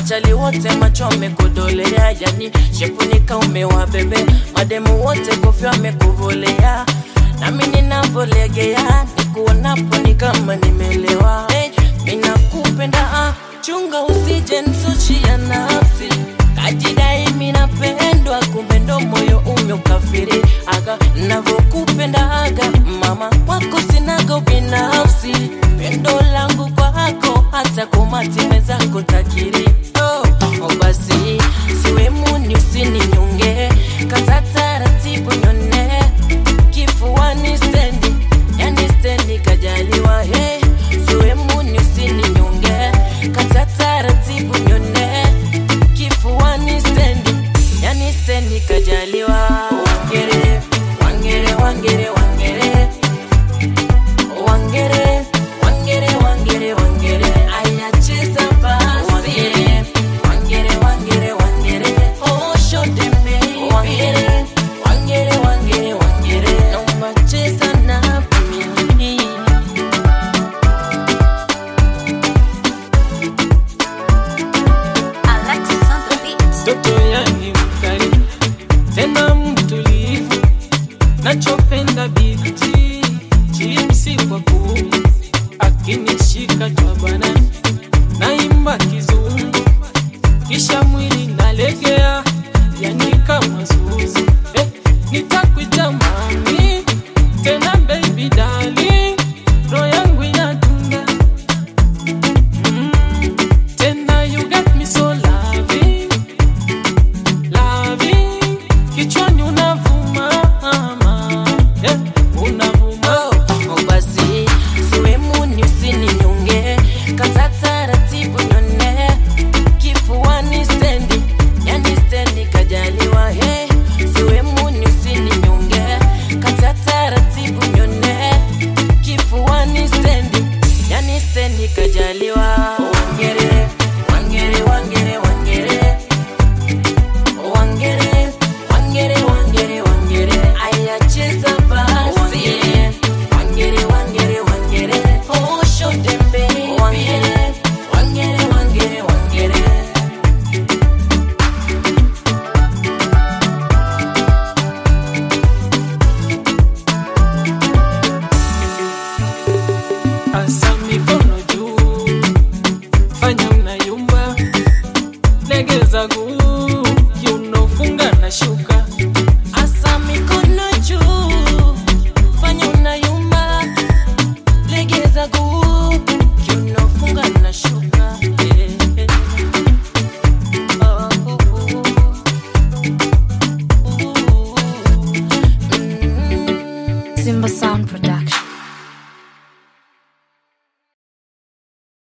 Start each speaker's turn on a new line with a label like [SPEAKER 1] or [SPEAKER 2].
[SPEAKER 1] machali wote macho amekodolea, yani shepunika umewabebe, mademu wote kofia amekuvolea, nami ninavolegea nikuonapo ni kama nimelewa. Hey, minakupenda ah, chunga usije nsuchia nafsi kajidai minapendwa, kumbe ndo moyo umeukafiri aga navokupenda aga mama kwako sinaga ubinafsi pendo langu kwako hata kumatime zako takiri oh, oh basi siwemuni usininyonge kata taratibu nyone kifuani stendi yani stendi kajaliwa he siwemuni usininyonge kata taratibu nyone kifuani stendi yani stendi kajaliwa wangere wangere wangere wangere wangere wangere wangere wangere ayacheza basi wangere wangere wangere oh show them baby wangere wangere wangere wangere naomba cheza na mimi
[SPEAKER 2] Alexis on the beat.
[SPEAKER 3] Toto yani mkali tena mtulivu, nachopenda biti chipsi kwa kuku, akinishika jwabana naimba kizungu, kisha mwili nalegea, yani kama zuzu eh, nitakuita mami tena baby darling, roho yangu inadunda mm, tena you got me so loving loving kichwani unavuma yeah, unavuma
[SPEAKER 1] Oh, basi siwemuni usininyonge kata taratibu nyone kifuani stendi yani stendi kajaliwa he siwemuni usininyonge kata taratibu nyone kifuani stendi yani stendi kajaliwa wangere wangere wangere wangere wangere wangere wangere wangere ayacheza basi wangere wangere wangere oh show them baby wangere wangere wangere wangere
[SPEAKER 3] asa mikono juu fanya unayumba legeza guu kiunofunga na shuka
[SPEAKER 1] asa mikono juu fanya unayumba legeza guu kiunofunga na shuka yeah. oh, oh, oh. Mm.
[SPEAKER 2] Simba Sound Production.